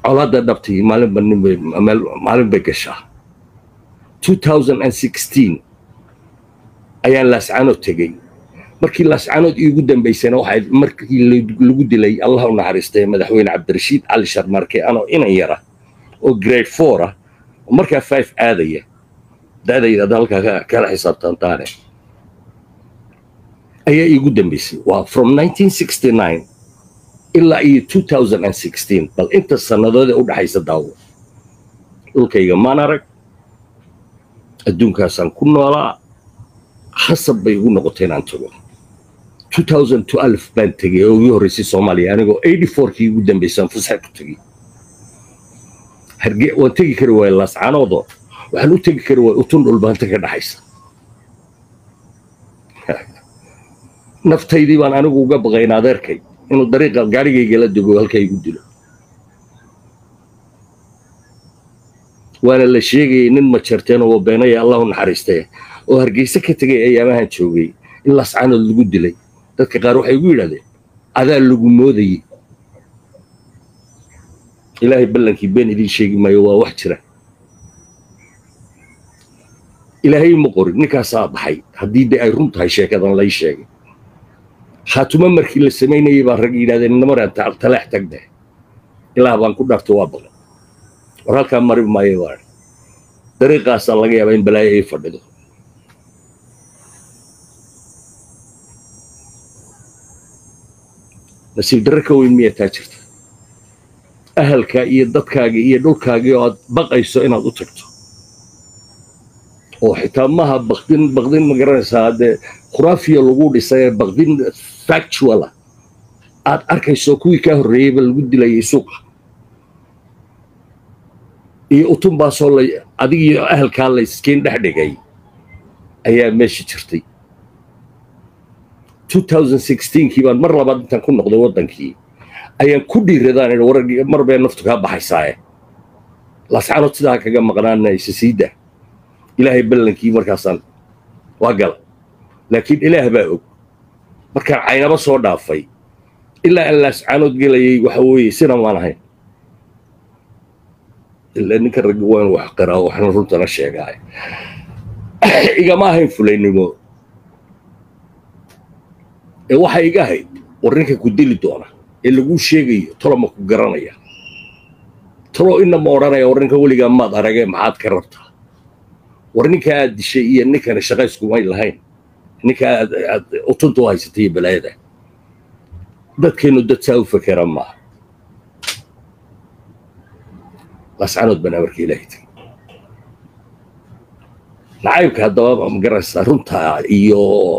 colaadda dhabtii maalinba ninbay maalin bay gashaa 2016 ayaan laascaanood tegey markii laascaanood iigu dambaysana waxay markii lagu dilay allah u naxariistay madaxweyne cabdirashiid cali sharmarke anoo inan yara oo grade four ah oo markaa five aadaya da'dayda hadda halkaa kala xisaabtantaane ayaa iigu dambaysay waa from 1969 ilaa iyo 2016 bal inta sannadoodee u dhaxaysa daawo dhulkayga maan arag adduunkaasaan ku noolaa khasab bay igu noqotay inaan tago 2012 baan tegey oo ugu horreysay soomaaliya anigoo 84kii ugu dambaysaan fasax ku tegey harge waan tegi kari waaya laascaanoodoo waxaan u tegi kari waaya utun dhulbaanta ka dhaxaysa naftaydii baan anigu uga baqayn adeerkay inuu dariiqa gaarigayga la dego halkaa igu dilo waana la sheegayay nin majarteen oo beenaya allahu naxariistee oo hargeyse ka tegay ayaamahan joogay in lascaanood lagu dilay dadka qaar waxay igu yidhahdeen adaa lagu moodayey ilaahay ballankii been idiin sheegi maayo waa wax jira ilaahay ma qorin ninkaasaa baxay haddii de ay run tahay sheekadan lay sheegay khaatumo markii la samaynayay baan rag yidhahdeen inamaraan taleex tagde ilaah baan ku dharto waa baqan war halkaa mari maayo waa dariiqaasaa laga yaabaa in balaayo ay fadhido nasiib darre ka weyn miyaa taa jirta ahalkaa iyo dadkaagii iyo dhulkaagii oo aad baqayso inaad u tagto oo xitaa maha baqdin baqdin ma garanaysaa haddee khuraafiya lagu dhisay ee baqdin factuala aad arkayso kuwii kaa horreeyeyba lagu dilayay suuqa iyo utunbaasoo la adig iyo ahalkaa la iskiin dhex dhigay ayaa meesha jirtay 2016kii baan mar labaad intaan ku noqday waddankii ayaan ku dhiiradaan idhi war mar bee naftu kaa baxaysaaye lascaanood sidaa kaga maqnaana isa siida ilaahay ballankii markaasaan waa gala laakiin ilaah baa og markaan caynaba soo dhaafay ilaa aan laascaanood gelayay waxa weeye sina maan ahayn ilaa ninka ragga waa inu wax qiraa waxna runtana sheegaay igama ahayn fulaynimo ee waxaa iga ahayd war ninka ku dili doona ee laguu sheegayo tolo ma ku garanaya tolo ina ma odhanaya war ninka weligaa maad aragee maxaad ka rabtaa war ninka aad dishay iyo ninkana shaqayskumay lahayn ninka aad aad utunta u haysatay iyo balaayada dadkeennu dad saa u fakera maaha lascanood baan amarka ilaahay tegey nacaybka haddaba ma garanaysaa runtaa iyo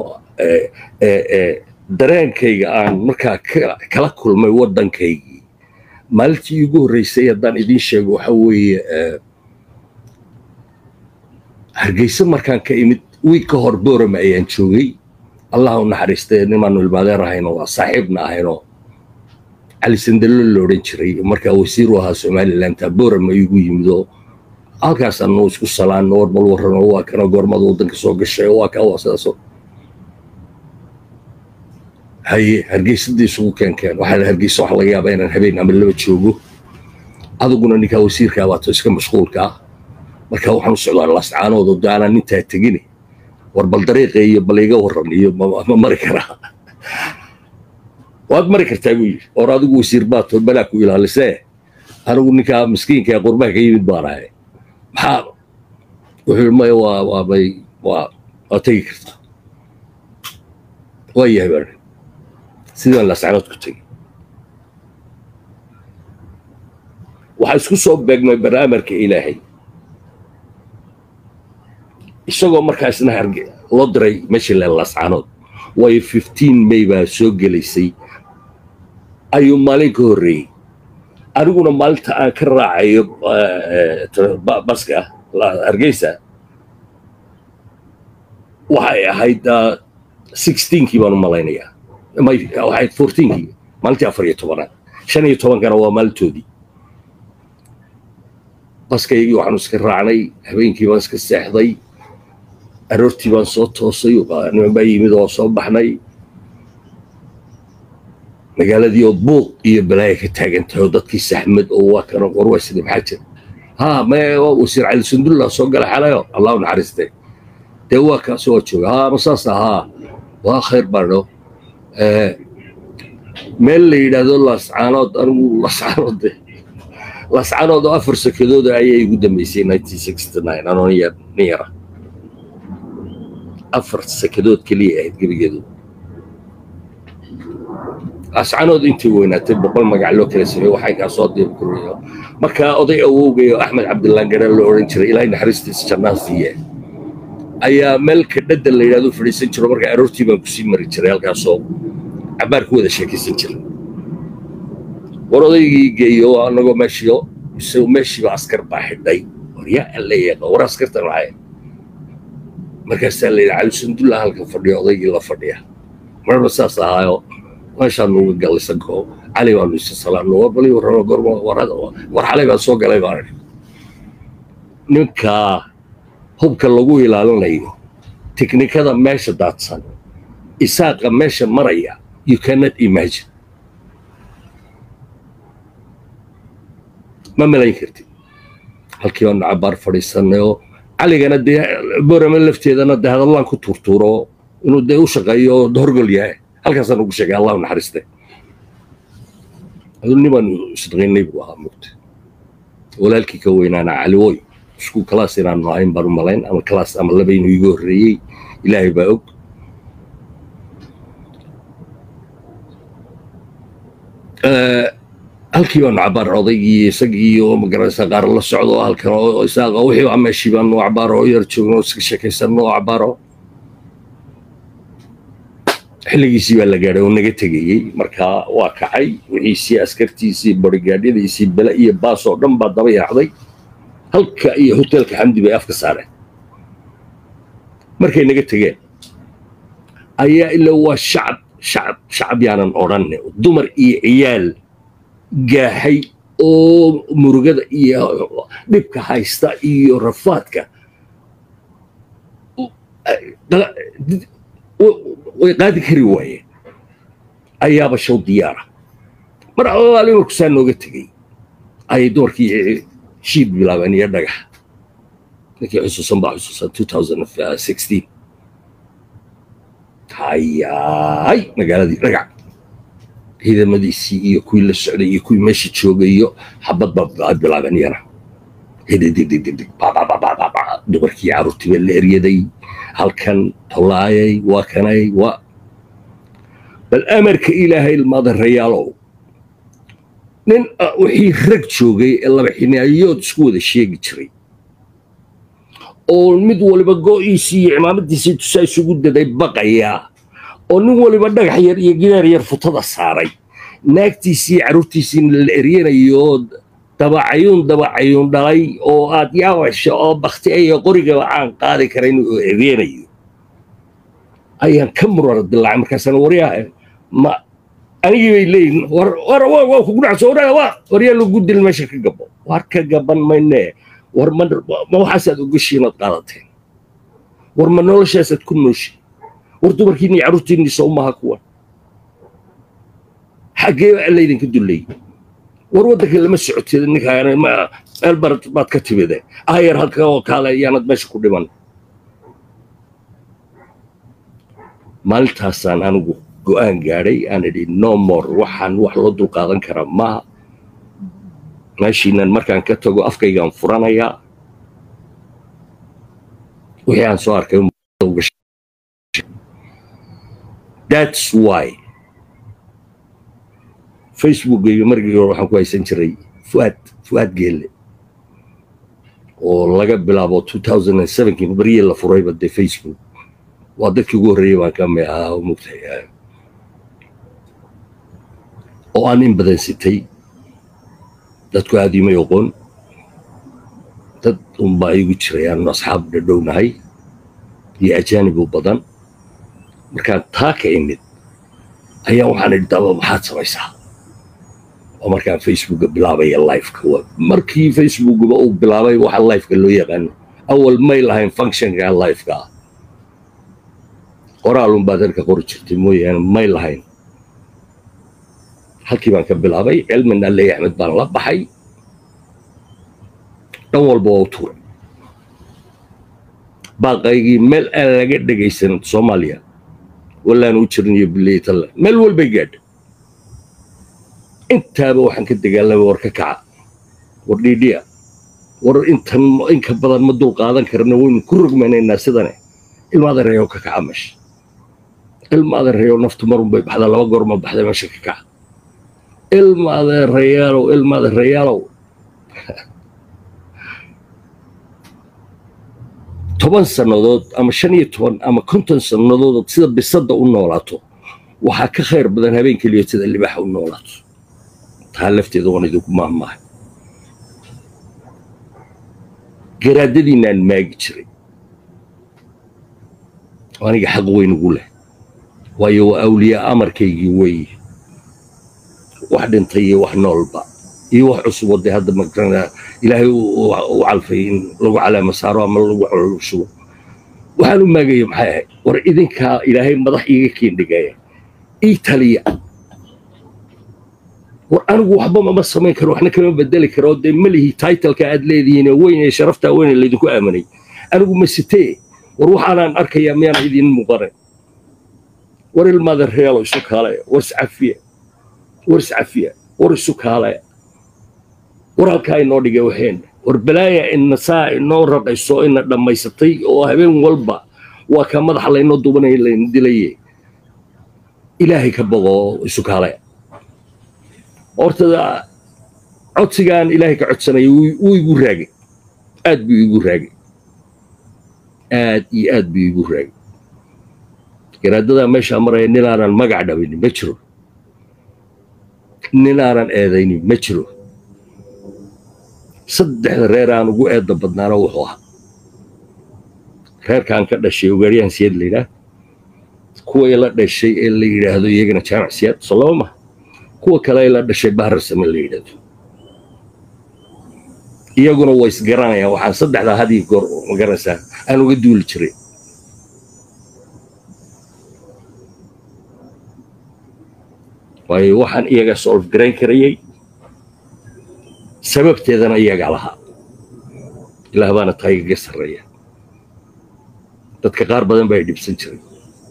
dareenkayga aan markaa kala kulmay waddankaygii maalintii iigu horreysay haddaan idiin sheego waxa weeye hargeysa markaan ka imid wiig ka hor boorama ayaan joogay allah u naxariistay nimaanu ilmaadeer ahayno waa saaxiibna ahayno cali sandallo la odhan jiray markaa wasiir u ahaa somalilandta boorama igu yimid oo halkaasaanu isku salaanno war bal warrano waa kana goormada waddanka soo gashay waa kaa waa sidaasoo haye hargeysadii isugu keenkeen waxaa hargeysa waxa laga yaabaa inaan habeen ama laba joogo adiguna ninkaa wasiirkaa baato iska mashquulka ah marka waxaan u socdaa lascaanoodo daanaan intaa tegini war bal dariiqa iyo bal iga warran iyo ma mari karaa waad mari kartaa buu yidhi or adigu wasiir baato balaa ku ilaalisee anigu ninkaa miskiinka ee qurbaha ka yimid baan ahay maxaa wuxuu yidhi maya waa waa bay waa waa tegi kartaa waa yahay baan sidaan lascanood ku tegey waxaa isku soo beegmay baraamarka ilaahay isagoo markaasna harge loo diray meeshii le lascanood waayo fifteen may baa soo gelaysay ayuu maalin ka horreeyey aniguna maalinta aan ka raacayo baska hargeysa waxay ahayd sixteenkii baan u malaynayaa waxay ahayd fourteenkii maalintii afar iyo tobanaad shan iyo tobankana waa maalintoodii baskaygii waxaanu iska raacnay habeenkii baan iska seexday aroortii baan soo toosay niman baa yimid oo soo baxnay magaaladii oo buuq iyo balaaya ka taagan tahay oo dadkii saxmad oo waa kana warwaysida maxaa jira ها ما وسير على سندلة سوق الحلايو الله نحرسته دوا كاسو جوga ها مساسا ها waa khayr barno meel la yidhaahdo lascaanood anigu lascaanood lascaanood oo afar sakadooda ayay igu dambeysay anoo nin yara afar sakadood keliya ahayd gebigeedu ascanood intii weynaatay boqol magac loo kala sameeye waxay kaa soo diirguriyo markaa oday awowgayo axmed cabdilaan garaan loo odhan jiray ilaahay naxariistiisa jannaa siiye ayaa meel kadhadda la yidhahdo fadhiisan jiro markaa aroortii baan kusii mari jiray halkaasoo cabaar ku wada sheekaysan jiray war odaygii geeyo annagoo meeshiyo isagu meeshiiba askar baa xidhay waryaa alla yaqa war askartan maxay markaasaa la yidhi cali sundulla halkan fadhiyo odaygii la fadhiya marba saas ahaayo meeshaan nuga gallisanko cali baanu isa salaamno war bali warrama gorma war xalay baan soo galay baan idhi ninkaa hubka lagu ilaalinayo tiknikada meesha daadsan isaaqa meesha maraya you cannot imagine ma malayn kartid halkii baanu cabaar fadhiisanay oo caligana dee borame lafteedana dee hadallaan ku tuurtuuro inuu dee u shaqeeyo oo horgol yahay halkaasaan ugu sheegay allahu naxariiste aduu nibaanu isdaqaynay buu ahaa mugta walaalkii ka weynaana caliwoy isku kalaas inaanu ahayn baan u malayn ama kalaas ama labaynu iga horreeyey ilaahay baa og halkii baanu cabaar odaygii isagii oo magaranaysa qaar la socdo halkan oo isaaqa wixii baa meeshii baanu cabaaro oo yar joogno oo iska sheekaysanno oo cabaaro xilligiisii baa la gaadhay oo naga tegayey markaa waa kacay wixiisii askartiisii borigaadhyadiisii bele iyo baas oo dhan baa daba yaacday halka iyo hoteelka xamdi bay afka saareen markay naga tegeen ayaa ilaa waa shacab shacab shacab yaanan odhanne dumar iyo ciyaal gaaxay oo murugada iyo dhibka haysta iyo rafaadka way qaadi kari waayeen ayaaba show diyaara mar allaali marku saa nooga tegey ayay dumarkii shiid bilaabeen iyo dhagax ninkii xusuusan baa xusuusan hayaay magaaladii dhagax ciidamadiisii iyo kuwii la socday iyo kuwii meesha joogay iyo xabad baa bilaabeen yana hididididig dumarkii carruurtii baa la eryaday halkan tolaayay waa kanay waa bal amarka ilaahay ilmaadareyaalow nin wixii rag joogay ee laba xinaayood isku wada sheegi jiray oo mid waliba go'iisii iyo cimaamadiisii tusaa isugu daday baqayaa oo nin waliba dhagax yar iyo gidaar yar futada saaray naagtiisii carruurtiisiina la eryanayo dabacayuun dabacayuun dhalay oo aad yaawasho oo bakti iyo qorigaba aan qaadi karayn oo ereenayo ayaan ka murara dilaacay markaasana waryaa ma anigii bay leeyihin war war waa kugu dhacso war waryaa lagu dil meesha ka gabo war ka gaban maynee war ma ma waxaasaad ogashiinaad qaadateen war ma noloshaasaad ku nooshi war dumarkiinni iyo carruurtiinni soo maha kuwan xaggee baa laydinka dullay war waddanka lama socotid ninkaan meel barad baad ka timide ayar halka oo kaale ayaanad meesha ku dhiman maalintaasaan anigu go'aan gaadhay aan idhi no more waxaan wax loo dulqaadan karaa maaha meeshiinan markaan ka tago afkaygaan furanayaa wixii aan soo arkay that's why facebookgayga markii hore waxaan ku haysan jiray fuaad fuaad geelle oo laga bilaabo kii baryii la furayba dee facebook waa dadkii ugu horreeyey baan ka mi ahaa oo mugtay oo aan in badan sitay dadku aad imay oqoon dad unbaa igu jiray aanu asxaab dhadhownahay iyo ajaanibu badan markaan taa ka imid ayaa waxaan idhi daba maxaad samaysaa oo markaan facebooka bilaabaya lifeka markii facebookba uu bilaabay waxa lifeka loo yaqaano awal may lahayn functionka lifeka ah qoraalun baad halka qori jirtay mooyaane may lahayn halkii baan ka bilaabay cilmin alley axmed baan la baxay dhan walba waa u tuuray baaqaygii meel aan laga dhegaysan soomaaliya wallaan u jirin iyo bileytalla meel walbay gaadha intaaba waxaan ka dagaalamay war ka kaca war dhiidhiya war intan inka badan ma dul qaadan karna waynu ku rogmanaynaa sidane ilmaada reeyo ka kaca meesha ilmaada reeyo naftu marunbay baxdaa laba goor ma baxda meesha ka kaca ilmaada reyaalow ilmaada reyaalow toban sannadood ama shan iyo toban ama konton sannadood sida bisadda u noolaato waxaa ka khayr badan habeen keliya sida libaaxa u noolaato taa lafteeda waan idinku maahmaahay garaadadiinaan maagi jiray aniga xaq weyn ugu leh waayo waa awliyaa amarkaygii weeye wax dhintay iyo wax noolba iyo wax cusub oo dee hadda magarana ilaahay u calfay in lagu calaama saaro ama lagu shubo waxaan u maagaya maxay ahayd war idinkaa ilaahay madax iiga keendhigaya ii taliya war anigu waxba mama samayn karo waxna kama bedeli karo dee malihi taitalka aad leedihiin weyn ee sharaftaa weyn ee laydinku aaminay anigu ma sitee war waxaanaan arkayaa miyaan idin muuqanayn war ilmaada reelo isu kaalaya war iscafiya war iscafiya war isu kaalaya war halkaa inoo dhigay waxeenna war balaaya ina saa inoo raqayso ina dhammaysatay oo habeen walba waa ka madaxa laynoo dubanaya layna dilaye ilaahay ka boqo isu kaalaya hortada codsigaan ilaahay ka codsanaya wuu igu raagay aad buu igu raagay aad iyo aad buu igu raagay garaadadaa meeshaa maraya nin aanan magac dhabinin ma jiro nin aanan eedaynin ma jiro saddexda reer aan ugu eedda badnaana wuxuu ahaa reerkaan ka dhashay ogaaryahan siyaad la yidhaah kuway la dhashay ee la yidhaahdo iyagana jaamac siyaad soo laba maha kuwa kale ay la dhashay bahar same la yidhaahdo iyaguna way isgaranayaan waxaan saddexdaa hadii goor magaranaysaa aan uga duuli jiray waayo waxaan iyaga solf garayn karayay sababteedana iyagaa lahaa ilaah baana taa igaga sarreeya dadka qaar badan baa dhibsan jiray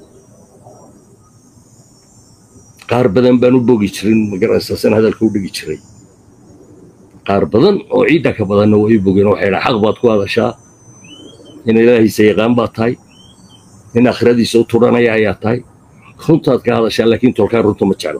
qaar badan baan u bogi jirin magaranaysaa san hadalka u dhigi jiray qaar badan oo ciidda ka badanna way u bogeen waxay dhaha xaq baad ku hadashaa in ilaahiisa yaqaan baad tahay in aakhiradiisa u tudhanaya ayaa tahay runtaad ka hadashaa laakiin tolkaa runta ma jeclo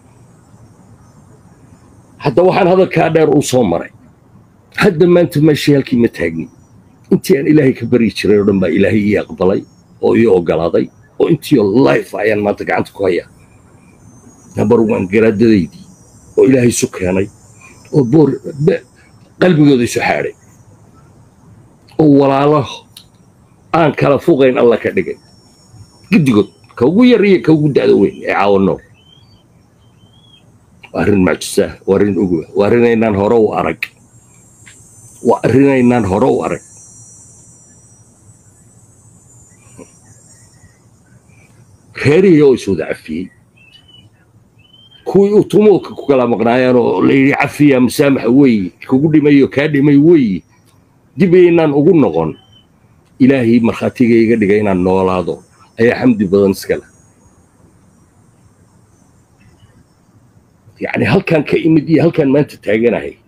hadda waxaan hadalkaa dheer uu soo maray hadda maanta meeshii halkii ma taagni intii aan ilaahay ka baryi jiray oo dhan baa ilaahay ii aqbalay oo ii ogolaaday oo intiioo life ayaan maanta gacanta ku hayaa nabar waan garaadadaydii oo ilaahay isu keenay oo boor qalbigooda isu xaadhay oo walaalo aan kala fuqayn alla ka dhigay giddigood ka ugu yar iyo ka ugu da'da weyn ee caawa nool waa arrin macjisaah waa arrin ogowa waa arrinaynaan hore u arag waa arrinaynaan hore u arag reerihii oo is wada cafiyey kuwii uu tumuulka ku kala maqnaayaan oo la yidhi cafiya musaamaxa weeye kugu dhimayo kaa dhimay weeye dib aynaan ugu noqon ilaahii markhaatiga iga dhigay inaan noolaado ayaa xamdi badan iska leh yacni halkaan ka imid iyo halkaan maanta taaganahay